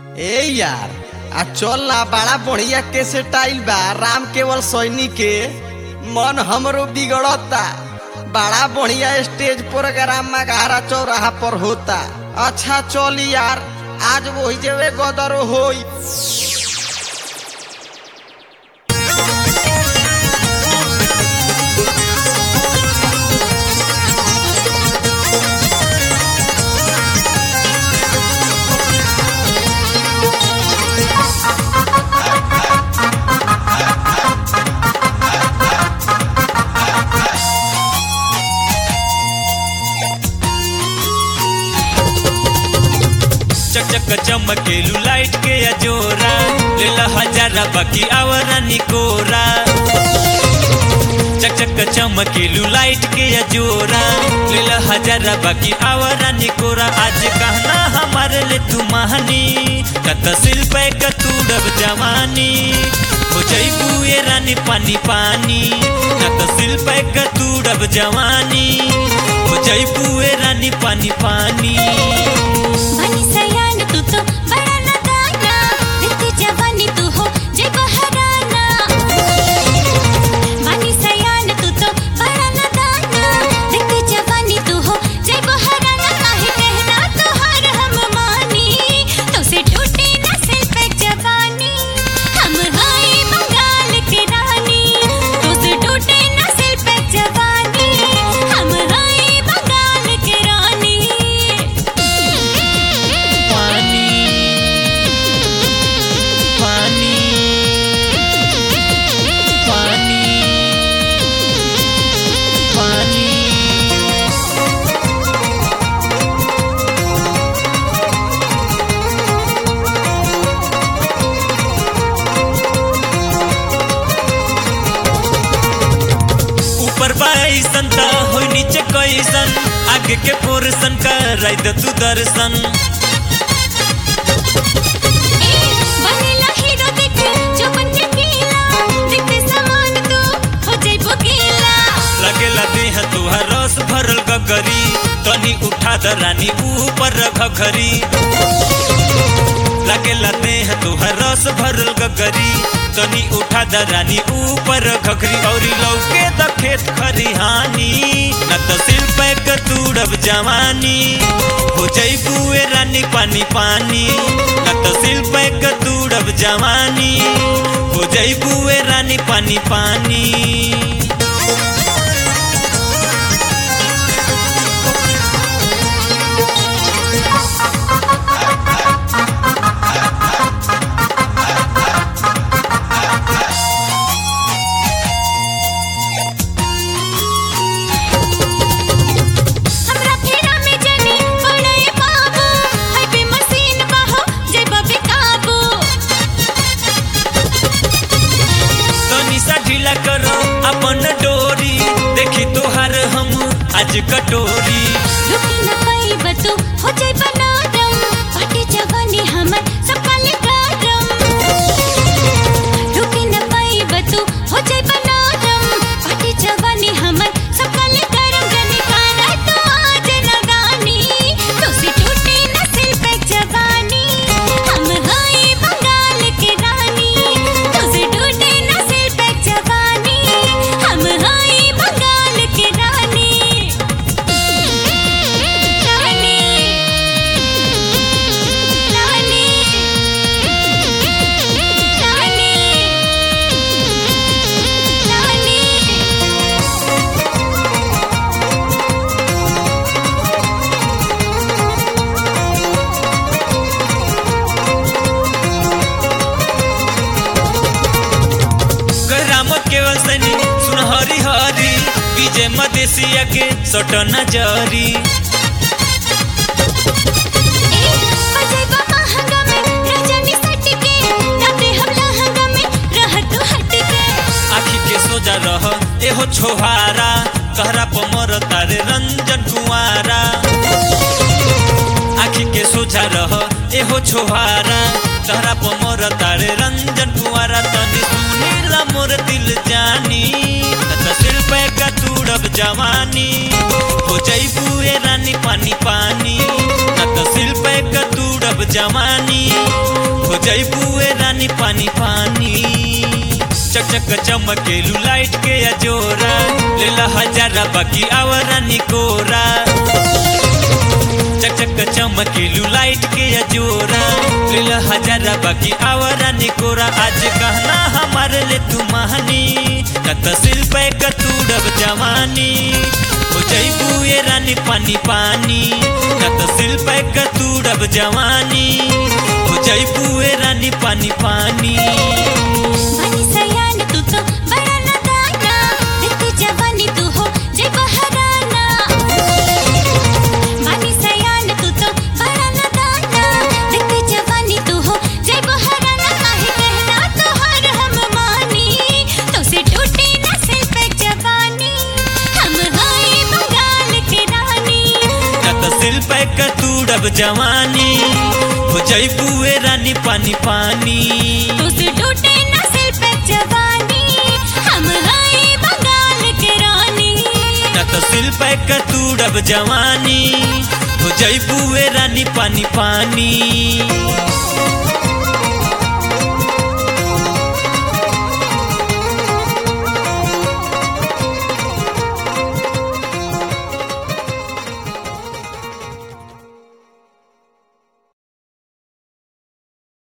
ए यार आ चल ना बड़ा बढ़िया कैसे टाइल बा राम केवल सैनिक के मन हमरो बिगड़ता बड़ा बढ़िया स्टेज प्रोग्राम मघारा चौराहा पर होता अच्छा चल यार आज वही जेवे गदर होई चक चक चमकेलू लाइट के अजोरा लेला हजारा बाकी आवरा निकोरा चक चक चमकेलू लाइट के अजोरा लेला हजारा बाकी आवरा निकोरा आज कहना हमारे ले तू महानी कत सिल पे कतूड़ब जवानी हो जईबू ये रानी पानी पानी कत सिल पे कतूड़ब जवानी हो जईबू ये रानी पानी पानी बनी सयान तू तो बड़ा नदाना दिखती जवानी तू हो जय बहराना बनी सयान तू तो बड़ा नदाना दिखती जवानी तू हो जय बहराना काहे कहना तोहार हम मानी तो से टूटे न सिर पे जवानी हम हाय बंगाल के रानी तो से टूटे न सिर पे जवानी हम हाय बंगाल के रानी पानी पानी पानी पानी ऊपर बाईसन त हो नीचे कैसन आगे के पोर्सन कर तू दर्शन बनेला हीरो देख जो बने पीला देखते समान तू हो जाइबो गीला लगेला देह तुहार रस भरल गगरी तनी उठा द रानी ऊपर घघरी लगेला देह तुहार रस भरल गगरी तनी उठा द रानी ऊपर घघरी औरी लौके द खेत खरिहानी न त सिल पे कतूड़ब जवानी हो जईबू ए रानी पानी पानी न त सिल पे कतूड़ब जवानी हो जईबू ए रानी पानी पानी हमरा फेरा में जनी पड़े बाबू है बे मशीन बाहो जाइबो बेकाबू तनी सा ढीला करो अपन डोरी देखी तोहार हम आज कटोरी रुकी न पाइब तू हो जाइबो नरम पाटी जवानी हमर सकाले गरम रुकी न पाइब तू हो जाइबो नरम पाटी जवानी हमर सकाले गरम जनी कारा तो आज नगानी तो से टूटे न सिल पे जवानी हम हाय बंगाल के रानी तो से टूटे न सिल पे जवानी हम हाय बंगाल के रानी रानी रानी रानी रानी राम केवल सनी सुन हरी हरी विजय मदेशिया के सटन जरी बजैबा महंगा में रजनी सट के राते हम लहंगा में रह तू हट के आखी के सोजा रह एहो छोहारा तहरा पमर तारे रंजन कुंवारा आखी के सोझा रह एहो छोहारा तहरा पमर तारे रंजन कुंवारा तनी सुनीला मोर दिल जानी त सिर पे कतूड़ब जवानी हो जईबू ए रानी पानी पानी न त सिल पे कतूड़ब जवानी हो जैबुए रानी पानी पानी चक चक चमकेलू लाइट के अजोरा लेला हजारा बाकी आवरा निकोरा चक चक चमकेलू लाइट के अजोरा लेला हजारा बाकी आवरा निकोरा आज कहना हमारे ले तू महानी कत सिल पे कतूड़ब जवानी हो जैबू ये रानी पानी पानी कत सिल पे कतूड़ब जवानी हो जैबू ये रानी पानी पानी बनी सयान तू तो बड़ा लगाना देखती जवानी तू हो जय बहराना बनी सयान तू तो बड़ा लगाना देखती जवानी तू हो जय बहराना काहे कहना तो हर हम मानी तो से टूटी न सिर पे जवानी हम हाय बंगाल के रानी कत सिल पे कतूड़ब जवानी हो जैबुए रानी पानी पानी तो से टूटे न सिर पे जवानी हम हाय बंगाल के रानी कत सिल पे कतूड़ब जवानी हो जैबुए रानी पानी पानी